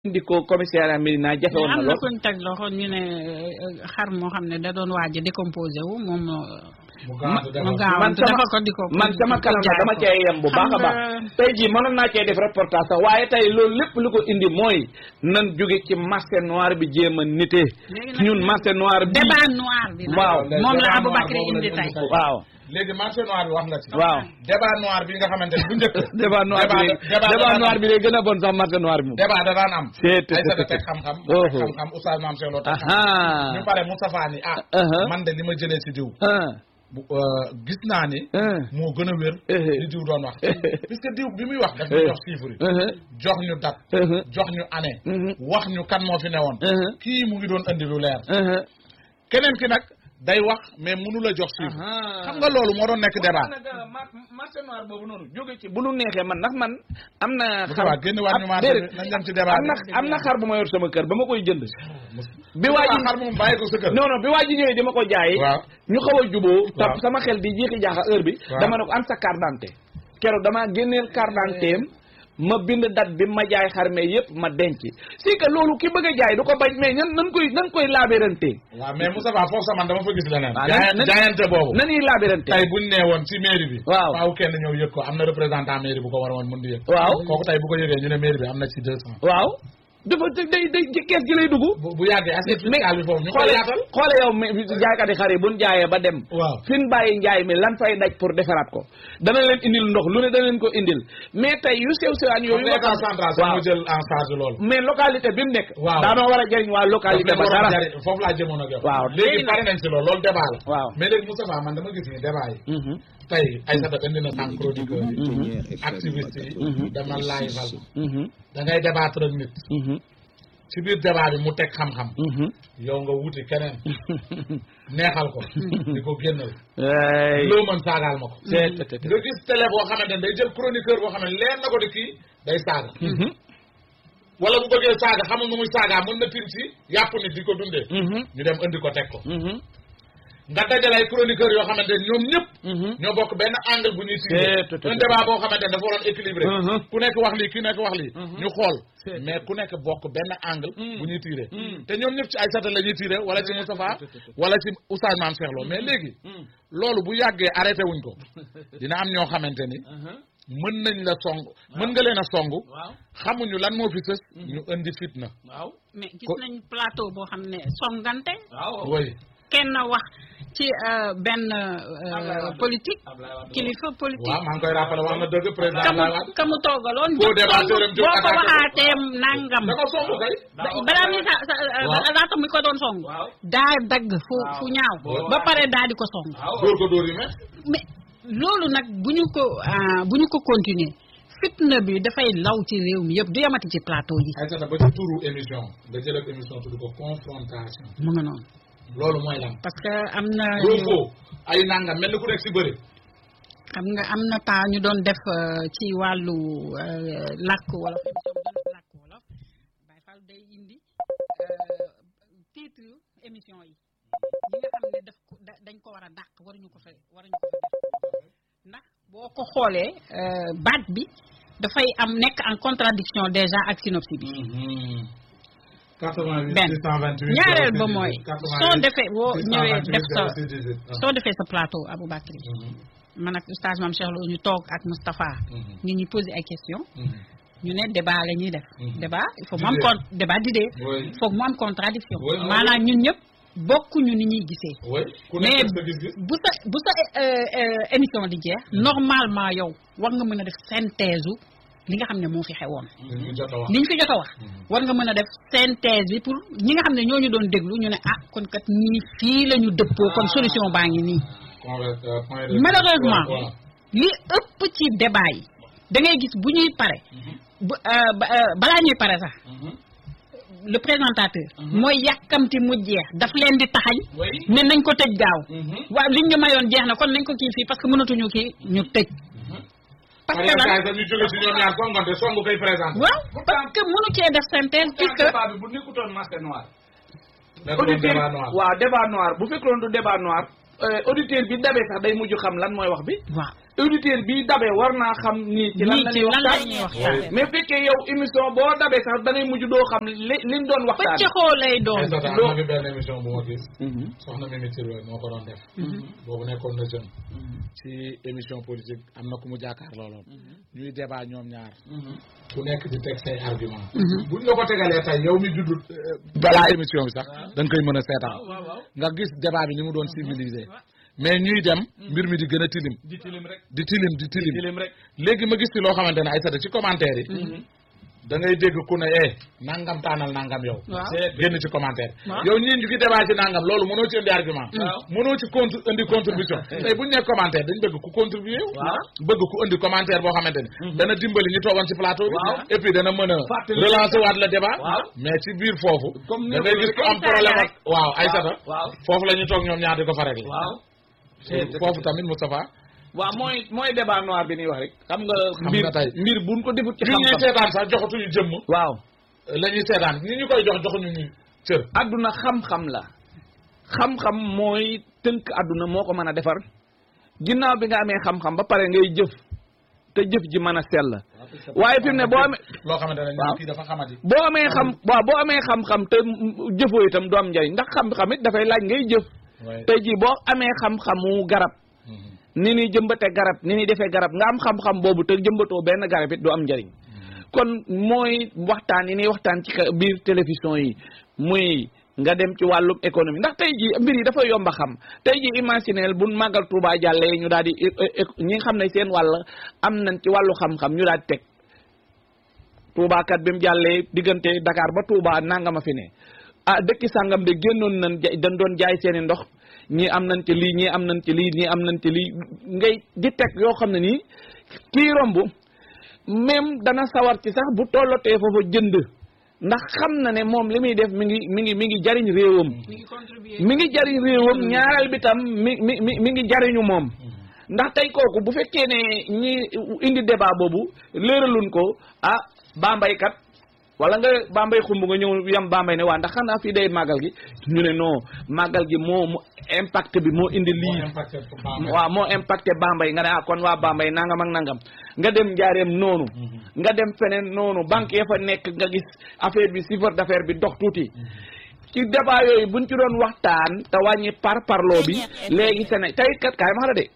indi ko commissariat Médina jafe woon na am na lool kuñ teg loxo ñu ne euh, xar moo xam ne da doon waaj a décomposé wu moom mu mu gaawantu gaaw man sama dafa ko di ko man sama di ko kanam nag jaay dama ko. cee yem bu baax a Xam baax nga- tey jii mënoon naa cee def reportage sax waaye tey loolu lépp lu ko indi mooy nan jóge ci marché noir bi jéem a nitee Léegi nag ñun marché noir bi débat noir bi nag waaw moom la débat Aboubacry noir boobu indi lañ tey indi tey. waaw léegi marché noir bi wax nga ci. waaw débat noir bi nga xamante ne bu njëkk. débat noir bi léegi débat débat da noir daan bi léegi gën a bon sax marché noir bi moom débat da daan am. C'est- c'est- ay sa c'est- teg xam-xam. Oh. teg xam-xam oustaz maam Cheikh Lo teg xam-xam. aha ñu pare Moustapha ni ah. Uh-huh. man de li ma jëlee si diw. ah bu euh, gis naa ni. ah moo gën a wér. Eh. li diw doon wax. puisque diw bi muy wax daf ñu Eh. jox chiffre yi. ah jox ñu date. ah jox ñu année. Mhm. wax ñu kan moo fi newoon. ah kii mu ngi doon andi lu leer. ah keneen ki nag day wax mais mënu la jox chiffre. xam nga loolu moo doon nekk débat. marché noir boobu noonu jóge ci bu nu neexee man ndax man am na Moustapha génn waat ñu ab- marché bi déedéet. nañ dem ci débat am na bi. am na xar bu ma yor sama kër ba ma koy jënd bi waa ji xar moom bàyyi ko sa kër. non non bi waa ji ñëwee di ma ko jaay waaw ñu xaw a juboo ta Waaw. sama xel di jiixi jaaxa heure bi Waaw. dama ne ko am sa carte d'identité keroog damaa génneel carte d'identité am ma bind date bi ma jaay xar mais yëpp ma denc si que loolu ki bëgg a jaay du ko bañ mais ñan nan koy nan koy laabérante waaw mais Moustapha foofu sax man dama fa gis leneen. waaw jaay- nan- jaayante boobu. nanuy laabérante tey buñ nee woon ci mairie bi. Waaw. faaw kenn ñëw yëg ko am na représentant mairie bu ko war a woon mën di yëg. waaw kooku tey bu ko yëgee ñu ne mairie bi am na ci deux cent. waaw dafa day day ci kees gi lay dugg bu bu yàggee assiette fiscale bi foofu ñu koy xoole yaatal. xoole yow mi jaaykati xar yi buñ jaayee ba dem waaw. fi ñu bàyyi njaay mi lan fay daj pour defaraat ko dana leen indil ndox lu ne dana leen ko indil mais tey yu sew sewaan yooyu yooyu état central sax waaw mu jël en charge loolu. mais localité bi mu nekk Waaw. daanoo war a jëriñ waa localité daf ba leen waroon dara jari- foofu laa jëmoon ak yow. Waaw. léegi Léegi pare nañ ci loolu loolu débat la. waaw mais léegi Moustapha man dama gis ni débat yi. Mhm, tey Aïssata indi na sànq chroniqueur yi. mhm, activiste yi. Mhm. dama live mhm, da ngay débattre ak nit. mhm, ci biir débat bi mu teg xam-xam. mhm. yow nga wuti keneen neexal ko. di ko génnal. Ay. loo mën saagaal ma ko. Te- te- te- te. nga gis télé boo xamante ne day jël chroniqueur boo xam ne leer na ko di kii day saaga. Mhm, wala bu bëggee saaga xamul nu muy saagaa mën na tim si yàpp nit di ko dundee. mhm, ñu dem indi ko teg ko. mhm, nga dajale ay chroniqueur yoo xamante ne ñoom ñëpp. mhm. ñoo bokk benn angle bu ñuy Te- tiré. te- te- un débat boo xamante ne dafa waroon équilibré. Mhm. ku nekk wax lii ku nekk wax lii. Mhm. ñu xool Te- mais ku nekk bokk benn angle. Mhm. bu ñuy tiré. Mhm. te ñoom ñëpp ci Aïssata la ñuy tiré wala ci Te- Moustapha te- te- te- wala ci Oustaz Mame Cheikh Lo mais léegi. Mhm, loolu bu yàggee arrêté wuñ ko dina am ñoo xamante ni mhm. mën nañ la song mën nga leen a song waaw xamuñu lan moo fi sës ñu indi fitna waaw mais gis Ko- nañ plateau boo xam ne songante waaw woy kenn wax ci euh, benn Ablaye euh, Wade. politique Ablaye Wade. kilifa politique waaw maa ngi koy rappelé wax na dëgg président kamu Abdoulaye Wade kamu toogaloon Faux débatteur am jóg boo ko attaqué ko. waxaatee nangam da ko song kay ba- balaa muy sa sa Waaw. laata muy ko doon song Waaw. daa dagg fu Waaw. fu ñaaw Boo ba pare daa di ko song waaw dóor ko dóor yu met mais loolu nag bu ñu ko ah, bu ñu ko continuer fitna bi dafay law ci réew mi yëpp du yamati ci plateau yi Aïssata ba ci turu émission nga jël ak émission tudd ko confrontation mu nga noonu loolu mooy lan parce que am na Sonko ay nangam mel ni ku nekk si bëri xam nga am na pas ñu doon def euh, ci wàllu euh, làkk wolof émission bi doon def làkk wolof Baye Fall day indi euh, titre émission yi ñi nga xam ne daf ko da- dañ ko war a dàq waruñu ko fa waruñu ko fa def ndax boo ko xoolee euh, baat bi dafay am nekk en contradiction déjà ak synopsis bi 88 benn 628 ñaareel ba 06 mooy 88 soo defee boo ñëwee 628 def sa 06 18. soo defee sa plateau Aboubacry Mhm, man ak oustaz Mame Cheikh Lo ñu toog ak Moustapha mhm, ñu ñuy poser ay questions mhm. ñu ne débat la ñuy def Mhm. débat il faut mu am D'idée. con débat d'idée Oui. il faut mu am contradiction Oui, oui, maanaam ñun ñëpp bokkuñu ni ñuy gisee oui ku mais nekk sa gis-gis bu sa bu sa euh, euh, émission di jeex normalement yow war nga mën a def synthèse u li nga xam ne moo fi xewoon li ñu jot a wax liñ fi jot a wax war nga mën a def synthèse bi pour ñi nga xam ne ñooñu doon déglu ñu ne ah kon kat ñii fii la ñu dëppoo kon solution baa ngi nii Conver- euh, point de- malheureusement voilà. li ëpp ci débat yi da ngay gis bu ñuy pare bu euh, ba- euh, balaa ñuy pare sax Mhm. le présentateur mooy yàkkamti mu jeex daf leen di taxañ Oui. ne nañ ko tëj gaaw Mhm. waaw liñ ñu mayoon jeex na kon nañ ko kii fii parce que mënatuñu kii ñu tëj parce que Mariam lan Kaye dañuy jóge si ñoom ñaar songante song koy présenté. waaw parce que mënu cee def synthèse puisque débat bi bu nekkutoon marché noir nekk doon auditeur débat noir. waaw débat noir bu fekkoon du débat noir euh, auditeur bi dabee sax day mujj xam lan mooy wax bi waaw auditeur bi dabe war naa xam nii ci lan Nii la ci ñuy lan la waxtaan ñuy waxtaan. mais fekkee yow émission boo dabe sax da ngay mujj doo xam li liñ doon waxtaan pëccëxoo lay doon Aïssata am na fi benn émission bu ma gis Mhm. soxna Mimi Touré moo ko doon def boobu nekkoon na jeune ci émission politique am na ku mu jàkkaar looloon ñuy débat ñoom ñaar ku nekk di teg say argument buñ la ko tegalee tey yow mi juddu balaa émission bi sax da nga koy mën a seetaan nga gis débat bi ni mu doon civilisé mais ñuy dem mbir mi di gën a tilim di tilim rek di tilim di tilim tilim rek léegi ma gis ci loo xamante ne Aïssata ci commentaire yi da ngay dégg ku ne eh nangam taanal nangam yow waaw génn ci commentaire Waaw. yow ñii ñu ngi débat ci nangam loolu mënoo ci indi argument Waaw. mënoo ci contre indi contribution tey bu ñu nee commentaire dañ bëgg ku contribuer Waaw. bëgg ku indi commentaire boo xamante ne dana dimbali ñu toogoon ci plateau bi Waaw. et puis dana mën a Fàttali- relancer waat le débat Waaw. mais ci biir foofu Comme da ngay gis ku am Comme problème ça ak waaw Aïssata waaw foofu la ñu toog ñoom ñaar di ko fa régler waaw foofu tamit Moustapha waaw mooy mooy débat noir bi ñuy wax rek xam nga Xam mbir nga tey. mbir buñ ko defut ci ñi ñuy xam-xam seetaan sax joxatuñu jëmm waaw la ñuy seetaan ñi ñu koy jox joxuñu ñu cër adduna xam-xam la xam-xam mooy tënk adduna moo ko mën a defar ginnaaw bi nga amee xam-xam ba pare ngay jëf te jëf ji mën a sell waaye fi mu ne boo amee loo xamante ne Waaw. kii dafa xamati boo amee xam waaw boo amee xam-xam te mm, jëfoo itam du am njariñ ndax xam-xam it dafay laaj ngay jëf waaye tey jii boo amee xam-xamu garab ni ñuy jëmbate garab ni ñuy defee garab nga am xam-xam boobu te jëmbatoo benn garab it du am njariñ kon mooy waxtaan yi ñuy waxtaan ci ka- biir télévision yi muy nga dem ci wàllum économie ndax tey jii mbir yi dafa yomb a xam tey jii imagineel bu màggal Touba jàllee ñu daal di é- é- é- ñi nga xam ne seen wàll am nañ ci wàllu xam-xam ñu daal di teg Touba kat bi mu jàllee diggante Dakar ba Touba nangama fi ne ah dëkki sàngam de génnoon nañ ja- dañ doon jaay seeni ndox ñii am nañ ci lii ñii am nañ ci lii ñii am nañ ci lii ngay di teg yoo xam ne nii kii romb même dana sawar ci sax bu tollotee foofa jënd ndax xam na ne moom li muy def mi ngi mi ngi mi ngi jariñ réewam mi ngi contribuer mi ngi jariñ réewam ñaareel bi tam mi mi mi mi ngi jariñu moom ndax tey kooku bu fekkee ne ñi indi débat boobu léeraluñ ko ah Bambey kat wala nga Bambey xumb nga ñëw yam Bambey ne waa ndax xanaa fii day màggal gi ñu ne non màggal gi moo mu impact bi moo indi lii waaw moo impacté Bambey nga ne ah kon waa Bambey nangam ak nangam nga dem njaareem noonu nga dem feneen noonu banque ya fa nekk nga gis affaire bi chiffre d'affaires bi dox tuuti ci débat yooyu buñ ci doon waxtaan te wàññi par parloo bi léegi Séné tey kat kaay ma la de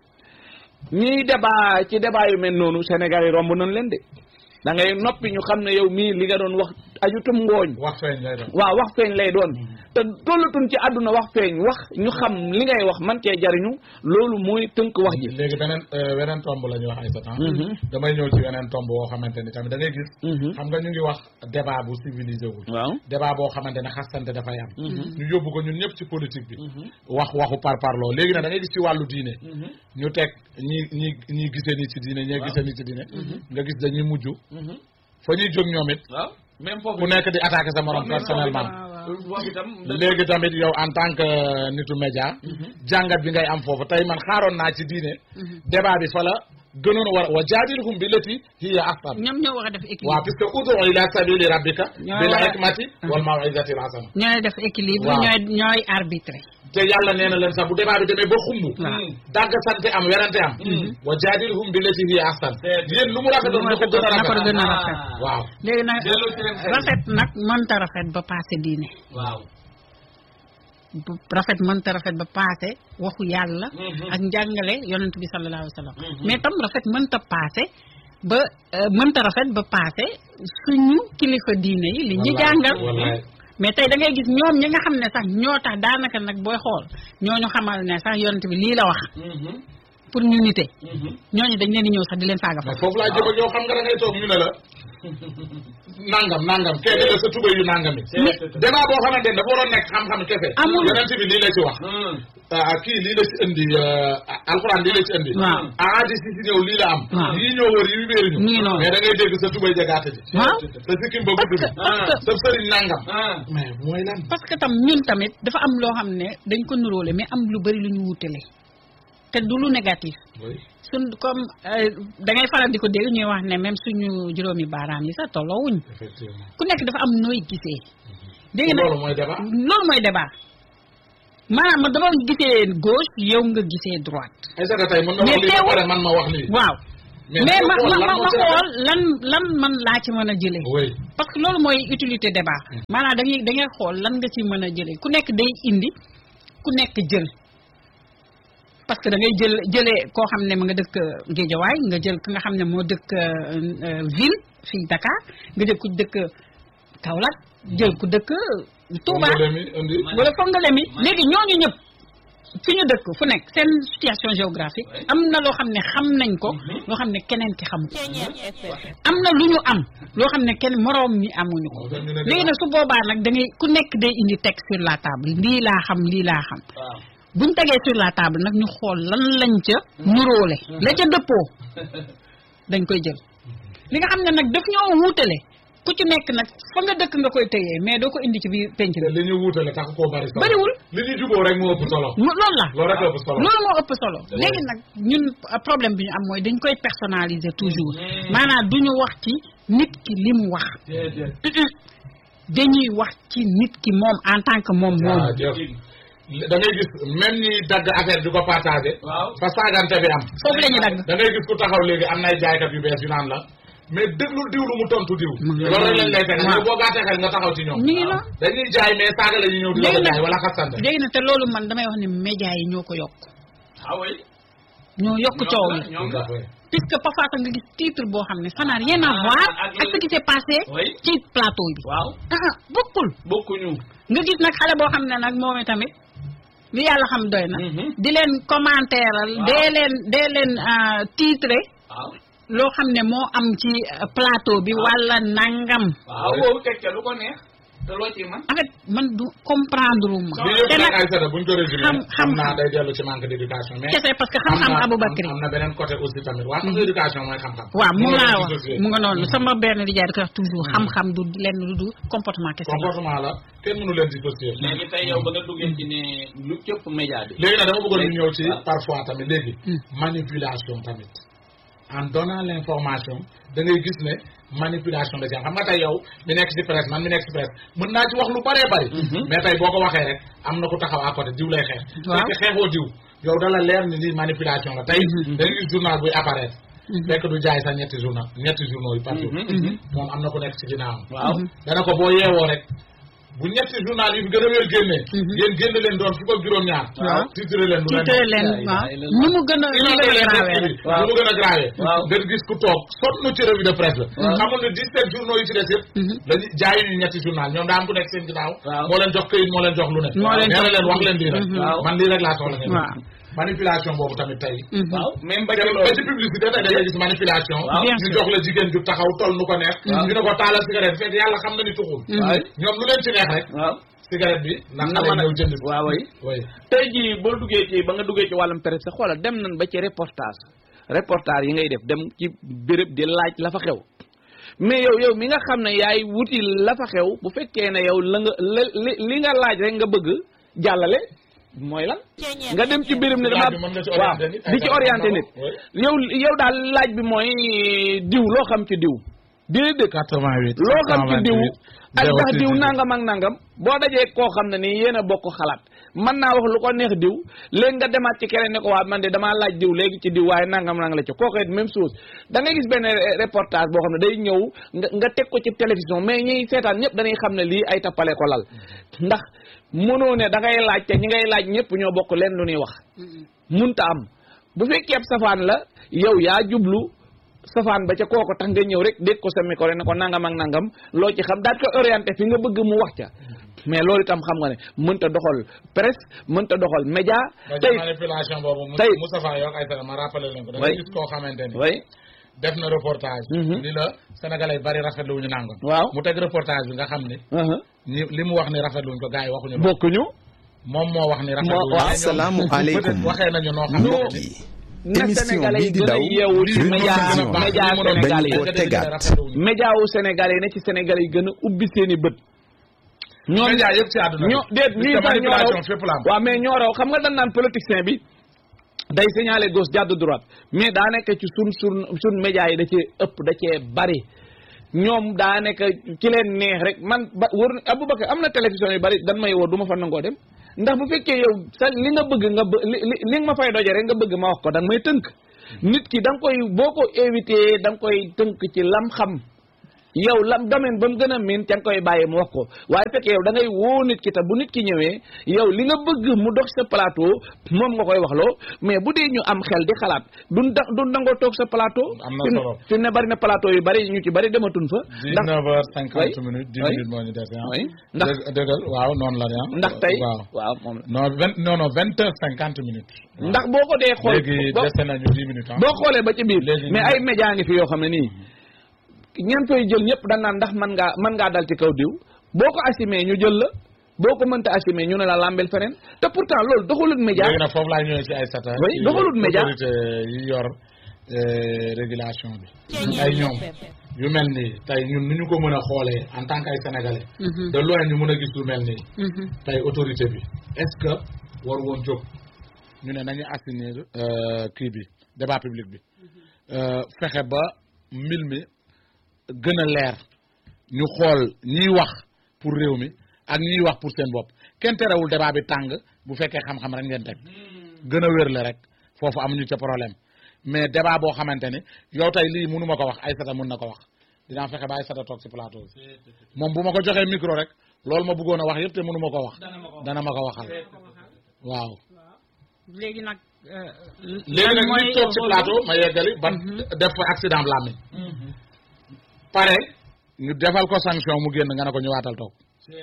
ñiy débat ci débat yu mel noonu Sénégal yi romb nañ leen de da ngay noppi ñu xam ne yow mii li nga doon wax ajutum ngooñ wax feeñ lay doon waaw wax feeñ lay doon te tollatun ci àdduna wax feeñ wax ñu xam li ngay wax man cee jariñu loolu mooy tënk wax ji léegi beneen euh, weneen tomb la ñuy wax ay satan Mhm. damay ñëw ci weneen tomb boo xamante ni tamit da ngay gis Mhm. xam nga ñu ngi wax débat bu civilisé wul waaw débat boo xamante ne xastante dafay am ñu yóbbu ko ñun ñëpp ci politique bi wax waxu par parloo léegi nag da ngay gis ci wàllu diine ñu teg ñi ñi ñi gisee ni ci diine ñee gisee ni ci diine nga gis dañuy mujj fa ñuy jóg ñoom it waaw même foofu ku nekk di attaquer sa morom Waaw, même personnellement foofu itam léegi tamit yow en tant que nitu média jàngat bi ngay am foofu tey man xaaroon naa ci diine débat bi fa la gënoon war wa jaadilhum bi lati hiya ahsan ñoom ñoo war a def équilibre waaw puisque udu ila sabili rabbika Ñoo bil war a- hikmati wal mawizati al hasana ñooy def équilibre Waaw. ñooy ñooy arbitré te yàlla nee na leen sax bu débat bi demee ba xumb Waaw. dagg sante am werante am wa jaadilhum bi lati hiya ahsan yéen lu mu rafetoon na ko gën a na ko rafet gën a rafet waaw léegi nag delloo ci leen xel. rafet nag mënta rafet ba passé diine waaw bu- rafet mënta rafet ba passé waxu yàlla Mhm. ak njàngale yonent bi sallallahu alayhi wa sallam mais tam rafet mënta passé ba euh, mënta rafet ba passé suñu kilifa diine yi li ñu Wallaay, jàngal wallaay. mais tey da ngay gis ñoom ñi nga xam ne sax ñoo tax daanaka nag booy xool ñooñu xamal ne sax yonent bi lii la wax pour ñu nite ñooñu dañ leen di ñëw sax di leen faaga fa mais foofu laa jëm ak yow xam nga da ngay toog ñu ne la nangam nangam kenn la sa tuba yu nangam yi débat boo xamante ne dafa waroon nekk xam-xam kese Amul. yonent bi lii la ci wax ah kii lii la ci indi euh, alxuraan lii la ci indi Waaw. ahadis yi ci ñëw lii la am Waaw. yii ñëw wër yi wéeruñu Nii noonu. mais da ngay dégg sa tubay jagaate ji waaw sa sikkim ba gudd bi parce que sa sëriñ nangam mais mooy lan parce que tam ñun tamit dafa am loo xam ne dañ ko nuróole mais am lu bari lu ñu wutale te du lu négatif Oui. suñ comme euh, da ngay faral di ko dégg ñuy wax ne même suñu juróomi baaraam yi sax tolloowuñ effectivement ku nekk dafa am nooy gisee dégg na loolu mooy débat loolu mooy débat maanaam man dama gisee gauche yow nga gisee droite. ay sa tey mën na wax Mais lii ba teewul- pare man ma wax lii. waaw mais mais ma xool ma lan ma moo ma ci rafet. xool lan lan man laa ci mën a jëlee. oui parce que loolu mooy utilité débat maanaam da ngay da ngay xool lan nga ci mën a jëlee ku nekk day indi ku nekk jël parce que da ngay jël jëlee koo xam ne ma nga dëkk Géejawaay nga jël ki nga xam ne moo dëkk euh, euh, ville fii Dakar nga jël ku dëkk Kaolack jël ku dëkk Touba Moom la mi indi. wala Fongolembi léegi ñooñu ñëpp fi ñu dëkk fu nekk seen situation géographique am na loo xam ne xam nañ ko loo xam ne keneen ki xamu ko am na lu ñu am loo xam ne kenn moroom mi amuñu ko léegi nag su boobaa nag da ngay ku nekk day indi teg sur la table lii laa xam lii laa xam waaw buñ tegee sur la table nag ñu xool lan lañ ca nuróole la ca dëppoo dañ koy jël li nga xam ne nag daf ñoo wuutale ku ci nekk nag fa nga dëkk nga koy tëyee mais doo ko indi ci biir penc te bi li ñu wuutale tax koo bari solo. Bariwul. li ñu juboo rek moo ëpp solo. mu- loolu la loolu rek ëpp solo. loolu moo ëpp solo léegi nag ñun uh, problème bi ñu am mooy dañ koy personnaliser toujours maanaam du ñu wax ci nit ki li mu wax Mm-mm. dañuy wax ci nit ki moom en tant que moom moom waaw jëf da ngay gis même ñi dagg affaire di ko partagé. waaw fa saagante bi am. foofu la ñuy dagg da ngay gis ku taxaw léegi am nay jaaykat yu bees yu naan la mais déglul diw lu mu tontu diw. Mu ngi loolu rek lañ lay tegal waaw. yow boo gàttee xel nga taxaw ci ñoom. ñu ngi la dañuy jaay mais saaga la ñuy ñëw di la ko léegi jaay nag wala xasante. léegi nag te loolu man damay wax ne média yi ñoo ko yokk ah oui ñoo yokk coow li ñoom la puisque parfois sax nga gis titre boo xam ne ça n'a rien à Ah, voir ak ak ce qui s'est passé Oui. ci plateau bi waaw ah ah bokkul bokkuñu nga gis nag xale boo xam ne nag moom tamit li yàlla xam doy na Mhm. di leen commentéeral Waaw. dee leen dee leen ah, titré waaw loo xam ne moo am ci ah, plateau bi wala nangam waaw boobu teg ca lu ko neex te loo ci man en fait man du comprendre ma li yëpp te nag nag ay sada buñ ko résumé xam- xam xam- naa day dellu ci manque d'éducation mais kese parce que xam-xam am na- Aboubacry am na beneen côté aussi tamit waa xam nga éducation mooy xam-xam waaw mu Mënoo laa ko wax dissocier. mu nga noonu sama benn di jaay da koy wax toujours xam-xam du lenn lu du comportement kese la comportement la kenn mënu leen dissocier léegi tey yow ba nga duggee ci ne lu cëpp média bi léegi nag dama bëggoon ñu ñëw ci Ah. parfois tamit léegi Hmm. manipulation tamit en donnant l'information da ngay gis ne manipulation da ci am xam nga tey yow mi nekk ci presse man mi nekk ci presse mën naa ci wax lu bëree bëri mais tey boo ko waxee rek am na ku taxaw à côté diw lay xeex Waaw. fekk xeexoo diw yow dala leer ni lii manipulation la tey da ngay gis journal buy apparaître fekk du jaay sax ñetti journal ñetti journaux yi par jour moom am na ku nekk ci ginnaawam waaw dana ko boo yeewoo rek bu ñetti journal yi fi gën a wér génnee yéen génn leen doon fukk ak juróom-ñaar Waaw. titre leen lu leen titré leen Ay, waaw ay, ni mu gën a ni mu inondé gën a leen grave dëkk bi rek Waaw. lu mu gën a grave Waaw. nga gis ku toog sonn ci revue de presse la Waaw. xamul ne 17 journaux yi ci des yëpp dañu jaayu ñu ñetti journal ñoom daa am ku nekk seen ginnaaw Waaw. moo leen jox këyit moo leen jox lu ne Moo leen nee na jox- leen wax leen lii rek Mhm. Waaw. man lii rek laa soxla ngeen Waaw. manipulation boobu tamit tey waaw même ba ba ci ci loolu publicité tey da ngay gis manipulation Waaw. Bien ñu sûr. jox la jigéen ju taxaw toll nu ko neex Waaw. ñu ne ko taalal cigarette fekk yàlla xam na ni tuxul waaw ñoom lu leen ci neex rek waaw cigarette bi ndax na xale mën a ñëw jënd ko waaw way oui tey jii boo duggee ci ba nga duggee ci wàllum presse xoolal dem nañ ba ci reportage reportage yi ngay def dem ci béréb di laaj la fa xew mais yow yow mi nga xam ne yaay wuti la fa xew bu fekkee ne yow la nga la li li nga laaj rek nga bëgg jàllale mooy lan nga dem ci béréb ne dama Laaj bi mën nga ci waaw orienté nit, ay di ci dara orienté xam nit nga ko, yow yow daal laaj bi mooy diw loo xam ci diw déedéet 88 loo xam ci diw ak ndax diw nangam ak nangam boo dajee koo xam ne nii yéen a bokk xalaat mën naa wax lu ko neex diw léegi nga demaat ci keneen ne ko waa man de damaa laaj diw léegi ci diw waaye nangam nang la ci kooku it même chose da ngay gis benn re- reportage boo xam ne day ñëw nga nga teg ko ci télévision mais ñiy seetaan ñëpp dañuy xam ne lii ay tappale ko lal ndax mënoo ne da ngay laaj te ñi ngay laaj ñëpp ñoo bokk leen lu ñuy wax munta am bu fekkee ab safaan la yow yaa jublu safaan ba ca kooko tax nga ñëw rek dégg ko sa micro ne ko nangam ak nangam loo ci xam daal ko orienté fi nga bëgg mu wax ca mais loolu itam xam nga ne mënta doxal presse mënta doxal média ba tey ci manipulation boobu Mous- tey- Moustapha Yok ay sana ma rappelé leen ko da Oui. ngay gis koo xamante ni way def na reportage Mhm. ni la sénégalais bari rafetlu wuñu nangam waaw mu teg reportage bi nga xam ni uh-huh. ñi li mu wax ni rafetlu wuñ ko gars yi waxuñu loolu. bokkuñu moom moo wax ni rafetlu wuñu waaw. mais ñoom Asalaamualeykum. peut-être waxee nañu noo xam mbokk ne yi na émission sénégalais bii yi di gën a daw yeewu ci sur média télévision média mënoon sénégalais dañu yi ko tegaat. média wu sénégalais yi ne ci sénégalais yi gën a ubbi seen i bët ñoom média yëpp ci àdduna ñoo déet Parce lii que sax ñoo raw manipulation fépp la am waaw mais ñoo raw xam nga dañ naan politicien bi day signaler gauche jàdd droite mais daa nekk ci sun sun sun média yi da cee ëpp da cee bari ñoom daa nekk ci leen neex rek man ba wër Aboubacar am na télévision yu bari dan may woo du ma fa nangoo dem ndax bu fekkee yow sa li nga bëgg nga bë li li li nga ma fay doje rek nga bëgg ma wax ko da nga may tënk nit ki da nga koy boo ko éviter da nga koy tënk ci lam xam yow lam domaine ba mu gën a miin ca nga koy bàyyi mu wax ko waaye fekk yow da ngay woo nit ki te bu nit ki ñëwee yow li nga bëgg mu dox sa plateau moom nga koy waxloo mais bu dee ñu am xel di xalaat duñ da duñ nangoo toog sa plateau Am na fi mu- solo. fi mu ne bari na plateau yu bari ñu ci bari dematun fa ndax 19 heures 50 Oui. minutes 10 Oui. minutes moo ñu dese ah. Oui. ndax Dëgg- dëggal waaw noonu la de ah. ndax tey waaw waaw moom la non vingt non non 20 heures 50 minutes. waaw. ndax boo ko dee xool léegi boo- dese nañu 10 minutes ah. boo xoolee ba ci biir Léegi mais ñu- ay média ngi fi yoo xam ne nii ñan koy jël ñëpp dañ naan ndax mën ngaa mën ngaa dal ci kaw diw boo ko assumé ñu jël la boo ko mënta assumé ñu ne la lambel feneen te pourtant loolu doxalut média léegi nag foofu laay ñëwee ci ay sata Oui, doxalut média. autorité yi yor euh, régulation bi ay ñoom yu mel nii tey ñun nu ñu ko mën a xoolee en tant que ay sénégalais Mhm. de loin ñu mën a gis lu mel nii Mhm. tey autorité bi est-ce que war woon jóg ñu ne nañu assainir euh, kii bi débat public bi euh, fexe ba mbir mi gën a leer ñu xool ñiy wax pour réew mi ak ñiy wax pour seen bopp kenn terewul débat bi tàng bu fekkee xam-xam rek ngeen teg gën a wérle rek foofu amuñu ca problème mais débat boo xamante ni yow tey lii mënu ma ko wax Aïssata mën na ko wax dinaa fexe ba Aïssata toog ci plateau bi moom bu ma ko joxee micro rek loolu ma bëggoon a wax yëpp te mënu ma ko wax dana ma ko waxal waaw léegi nag. léegi nag ñu toog ci plateau ma yeggali ban def fa accident làmmiñ pare ñu defal ko sanction mu génn nga ne ko ñëwaatal toog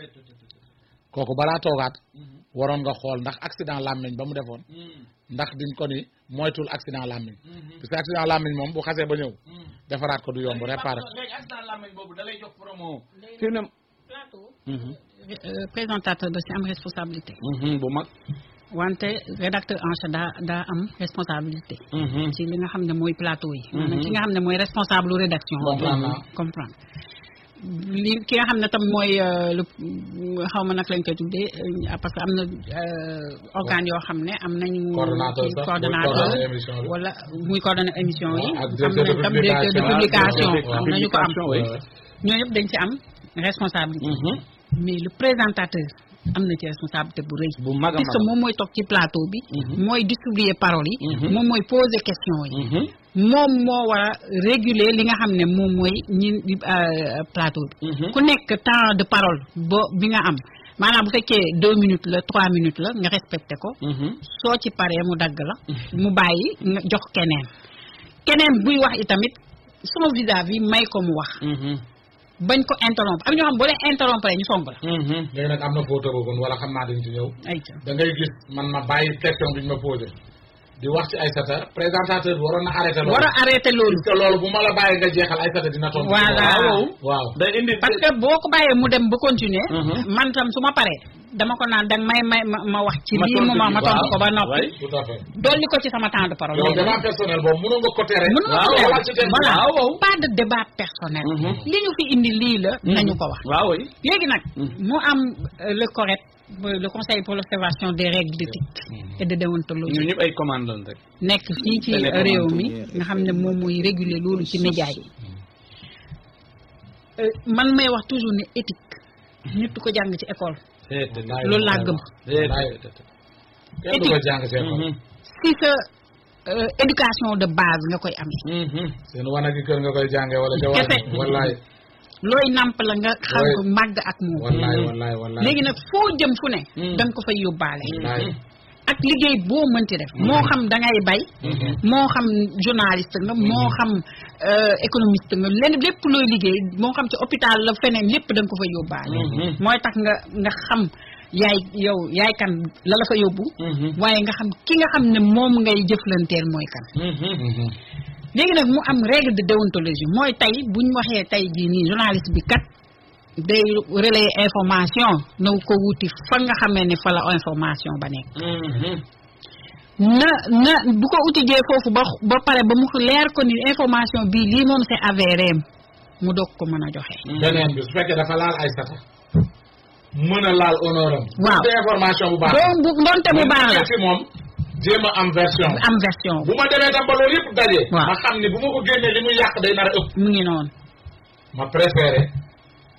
kooku balaa toogaat waroon nga xool ndax accident làmmiñ ba mu defoon ndax diñ ko ni moytul accident làmmiñ parce que accident làmmiñ moom bu xasee ba ñëw defaraat ko du yomb réparé léegi accident làmmiñ boobu da lay jox promo fi mu ne plateau. Euh, présentateur da ci am responsabilité. bu mag wante rédacteur en chef daa daa am responsabilité. ci li nga xam ne mooy plateau yi. maanaam ki nga xam ne mooy responsable lu rédaction. Comprendre naa. comprendre li ki nga xam ne tam mooy euh, le xaw ma nag lañ koy tuddee euh, parce que am na euh, organes yoo xam ne am nañu. Coordonnateur ci sax, muy coordonnateur coordonner émission bi. wala muy coordonner émission yi. Waaw, ak am directeur de nañ tam directeur de publication. publication Waaw, am nañu ko am. publication, oui. ñooñu yëpp dañ ci am responsabilité. mais le présentateur am na ci responsabilité bu rëy. bu mag a puisque mag moom mooy toog ci plateau bi. mooy distribuer parole yi. Mhm. moom mooy poser question yi. moom moo war a réguler li nga xam ne moom mooy ñi euh, plateau bi. ku nekk temps de parole bo bi nga am maanaam bu fekkee deux minutes la trois minutes la nga respecté ko. soo ci paree mu dagg la. mu bàyyi nga jox keneen. keneen buy wax itamit sama vis-à-vis may ko mu wax. bañ ko interrompre am ñoo xam boo leen interrompre ñu song la. léegi nag am na foo tëbagoon wala xam naa dañ ci ñëw ayca da ngay gis man ma bàyyi question bi ñu ma posé di wax ci Aïssata présentateur bi waroon na arrêté loolu war a arrêté loolu. parce que loolu bu ma la bàyyi nga jeexal Aïssata dina tontu Voilà. waaw waaw day indi parce que boo ko bàyyee mu dem ba continuer Mhm. man tam su ma paree dama ko naan danga may may ma ma wax ci Ma lii tontu moment ma ci, tontu waaw. ko ba noppi Ouais. tout à fait dolli ko ci sama temps de parole yow débat personnel boobu mënoo nga ko tere mën nga waaw, ko voilà, def ci thème bi. voilà waaw, waaw. pas de débat personnel Mhm. li ñu fi indi lii la nañu ko wax waaw oui léegi nag Mhm. mu am euh, le correct euh, le conseil pour l'observation des règles d'éthique et de déontologie ñu ñëpp ay commande lañ rek nekk fii ci Télé réew commande mi yi. nga xam ne moom mooy réguler loolu ci média yi Euh, man may wax toujours ne éthique nit du ko jàng ci école loolu laa gëm. kenn du ko jàng seen xol si sa euh, éducation de base nga koy amee seen wanag yi kër nga koy jàngee wala ca Kese. wàll wallaay looy namp la nga xam Ouais. ko màgg ak moom wallaay wallaay wallaay léegi nag foo jëm fu ne Mm. da nga ko fay yóbbaale wallaay ak liggéey boo mënti def moo xam da ngay bay moo xam journaliste nga moo xam euh, économiste nga leen lépp looy liggéey moo xam ci hôpital la feneen lépp da nga ko fa yóbbaale mooy tax nga nga xam yaay yow yaay kan la la fa yóbbu waaye nga xam ki nga xam ne moom ngay jëflanteel mooy kan léegi nag mu am règle de déontologie mooy tey bu ñu waxee tey jii nii journaliste bi kat day relayer information na ko wuti fa nga xamee ne fa la information ba nekk na na bu ko utijee foofu ba ba pare ba mu leer ko ni information bii lii moom c'est avéré mu doog ko mën a joxe. beneen bi su fekkee dafa laal Aïssata mën a laal honoram Waaw. bu dee information bu baax doo bu doonte bu baax la ci moom jéem a am version am version bu ma demee tam ba loolu yëpp daje Waaw. ma xam ni bu ma ko génnee li muy yàq day nar a ëpp mu ngi noonu ma préféré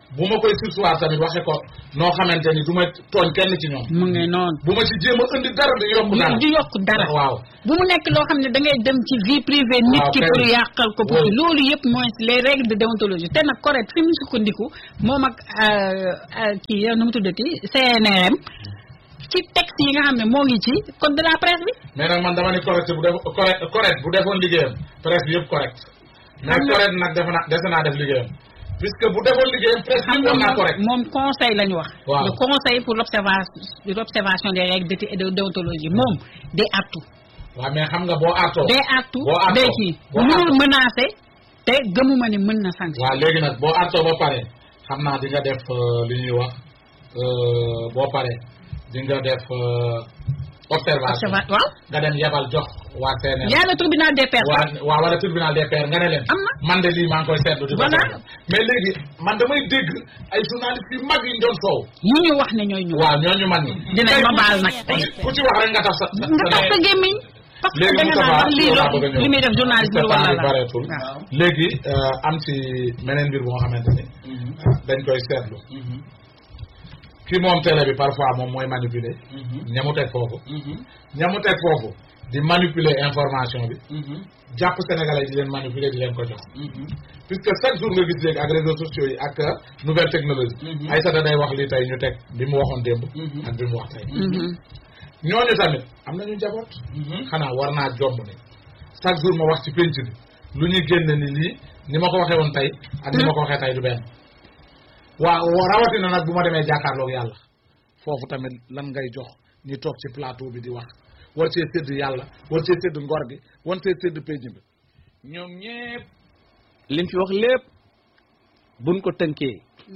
bu ma koy sursoir tamit waxe ko noo xamante ni du ma tooñ kenn ci ñoom mu ngi noonu bu ma ci jéem a indi dara di yokk dara di yokk dara waaw bu mu nekk loo xam ne da ngay dem ci vie privée nit Waaw, ki kay. pour yàqal ko pour Oui. loolu yëpp mooy les règles de déontologie te nag correct fi mu sukkandiku moom ak euh, euh, kii yow nu mu tuddati CNRM ci texte yi nga xam ne moo ngi ci code de la presse bi mais nag man dama ni correct bu def correct correct bu defoon liggéeyam presse bi yëpp correct mais Xam nga- correct nag defe naa dese naa def liggéeyam puisque bu defoon liggéeyam presse bi xam yëpp nga war naa moom correct moom conseil la ñu wax Waaw. le conseil pour l'observation l'observation des règles d'éthique et de déontologie moom day artu waaw mais xam nga boo artoo day artu boo artoo day kii boo mënul artoo menacer te gëmuma ni mën na sanction waaw léegi nag boo artoo ba pare xam naa di nga def euh, li ñuy wax euh, boo pare di nga def euh, observation observa waaw nga dem yebal jox waa CNR y a le tribunal des pairs waa waa wala tribunal des pairs nga ne leen am na man de lii maa ngi koy seetlu di ko Voilà. seetlu mais léegi man damay dégg ay journalistes yu mag yi ñu doon soow ñu ñu wax ne ñooy ñu waaw ñooñu mag ñi dinañ Tey ma ku- baal nag ku ci- ku ci wax rek nga tax sa sa nga tax sa sa- gémmiñ parce que léegi da nga Moustapha naan wax lii yow laa bëgg a ñëw. li muy def journaliste Moustapha wala yi la bareetul waaw. léegi euh, am ci meneen mbir bu nga xamante ni dañ koy seetlu ki moom télé bi parfois moom mooy manipuler ñamu teg foofu ñamu teg foofu di manipuler information bi jàpp sénégalais di leen manipuler di leen ko jox puisque chaque jour nga gis léegi ak réseaux sociaux yi ak euh, nouvelle technologie Aïssata day wax lii tey ñu teg bi mu waxoon démb ak bi mu wax tey Mhm. ñooñu tamit am nañu njaboot xanaa war naa jomb ne chaque jour ma wax ci pénc bi lu ñuy génne ni lii ni ma ko waxee woon tey ak ni ma ko waxee tey du benn waa rawatina nag bu ma demee jàkkaarloog yàlla foofu tamit lan ngay jox ñi toog ci plateau bi di wax war cee sédd yàlla war cee sédd ngor gi war cee sédd pénc bi ñoom ñépp liñ fi wax lépp buñ ko tënkee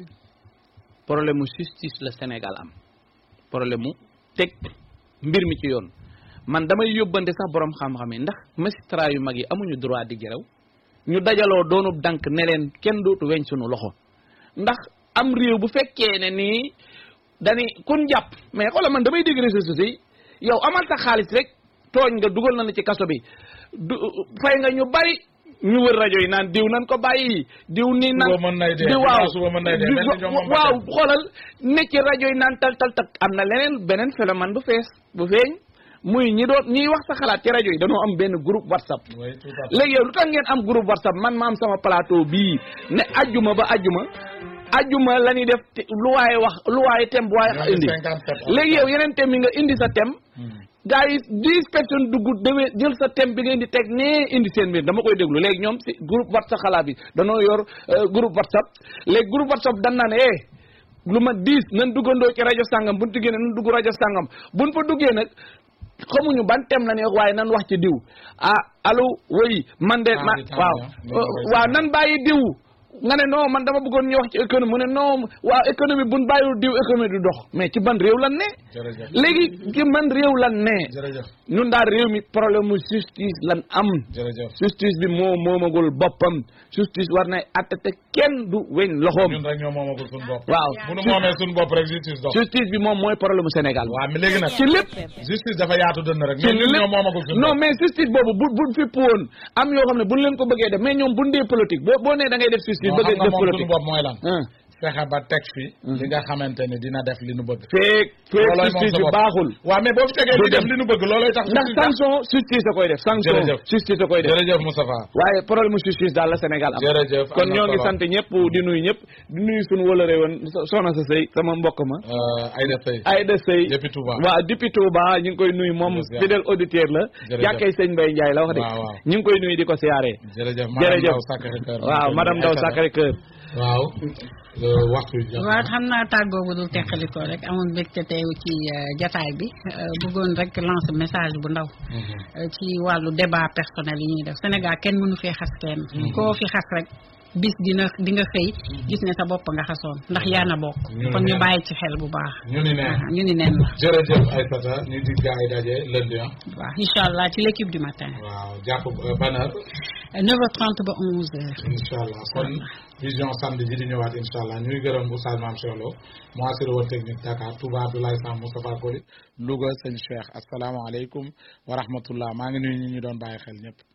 problème mu justice la Sénégal am problème mu teg mbir mi ci yoon man damay yóbbante sax borom xam-xam yi ndax magistrat yu mag yi amuñu droit di geraw ñu dajaloo doonub dank ne leen kenn dootu weñ sunu loxo ndax am réew bu fekkee ne nii dani kun jàpp mais xoola man damay dégg réseaux sociaux yi yow amal sa xaalis rek tooñ nga dugal na la ci kaso bi du fay nga ñu bari ñu wër rajo yi naan diw nan ko bàyyi diw nii nan Suba mën nay dee, di waaw suba mën nay dee, di- mel ni ñoom moom ba waaw tey. xoolal ne ci rajo yi naan tal tal tak am na leneen beneen phénomène bu fees bu feeñ muy ñi doon ñiy wax sa xalaat ci rajo yi dañoo am benn groupe whatsapp oui tout à fait léegi yow lu tax ngeen am groupe whatsapp man ma am sama plateau bii ne ajjuma ba ajjuma ajjuma la ñuy def te- lu waaye wax lu waaye tem bu waaye Ñoo ngi indi 57 léegi yow yeneen thème yi nga indi sa thème gars yi dix personnes dugg demee jël sa thème bi nga indi teg nee indi seen mbir dama koy déglu léegi ñoom si groupe whatsapp xalaat bi danoo yor euh, groupe whatsapp léegi groupe whatsapp dan naa ne eh lu ma dix nan duggandoo ci rajo sàngam buñ duggee ne nan dugg rajo sàngam buñ fa duggee nag xamuñu ban thème la ñuy wax waaye nan wax ci diw ah allo woy man de Ah, ma di tànn waaw yow. Ni Euh, nga koy waaw nan bàyyi diw nga ne non man dama bëggoon ñu wax ci économie mu ne non waaw économie buñ bàyyiwul diw économie du dox mais ci ban réew lan ne jërëjëf léegi ci man réew lan ne jërëjëf ñun daal réew mi problème mu justice lan am jërëjëf justice bi moo moomagul boppam justice war nay atte te kenn du weñ loxoom ñun rek ñoo moomagul suñu bopp waaw bu nu moomee suñu bopp rek justice dox justice bi moom mooy problème mu Sénégal waaw mais léegi nag ci lépp justice dafa yaatu dënn rek ci mais ñun lépp ñoo moomagul suñu non bopp mais justice boobu bu bu fipp woon am yoo xam ne buñ leen ko bëggee def mais ñoom buñ dee politique boo boo nee da ngay def justice non bëgg xam nga def moom suñu politique bopp mooy lan ah fexe ba teg fi li nga xamante ni dina def li nu bëgg feek feek loolooy moom justice sa bi bopp. baaxul waaw mais boo fi tegee Du li def dem. li nu bëgg loolooy tax ndax justice tax. sanction justice a koy def sanction Jërëjëf. justice a koy def jërëjëf Moustapha waaye problème mu justice daal la Sénégal am jërëjëf kon am na ñoo ngi solo. sant ñëpp di nuyu ñëpp di nuyu suñu wëlëre woon so- soxna sa sëy sama mbokk ma Euh, Aïda Seye Aïda Sëy depuis Touba waaw depuis Touba ñu ngi koy nuyu moom Jërëjëf. fidèle auditeur la Jërëjëf. jàkkay sëñ Mbaye Ndiaye la wax de Waaw, waaw. ñu ngi koy nuyu di ko siyaaree jërëjëf jërëjëf Ndaw Sacré-Cœur waaw madame Ndaw Sacré Cœur waaw euh, waxtu bi jàpp na. waaw xam naa tàggoo bu dul teqalikoo rek amoon mbégte teew ci euh, jataay bi euh, bëggoon rek lancer message bu ndaw Mhm. euh, ci wàllu débat personnel yi ñuy def Sénégal kenn mënu fee xas kenn koo fi xas rek bis dina di nga xëy gis ne sa bopp nga xasoon ndax yaa na bokk Ñu kon ñu neen. bàyyi ci xel bu baax ñu ni ne waaw ñu ni neen la jërëjëf Aïssata ñu di gaa yi daje lundi ah waaw incha allah ci l'équipe du matin waaw jàpp euh, ban heure 9h30 ba 11h incha allah kon vision samedi ji di ñëwaat incha allah ñuy gërëm Oustaz Mame Cheikh Lo mu assuré woon technique Dakar Touba Abdoulaye Sam Moustapha Koli Louga sëñ Cheikh asalaamaaleykum wa rahmatullah maa ngi nuyu ñi ñu doon bàyyi xel ñëpp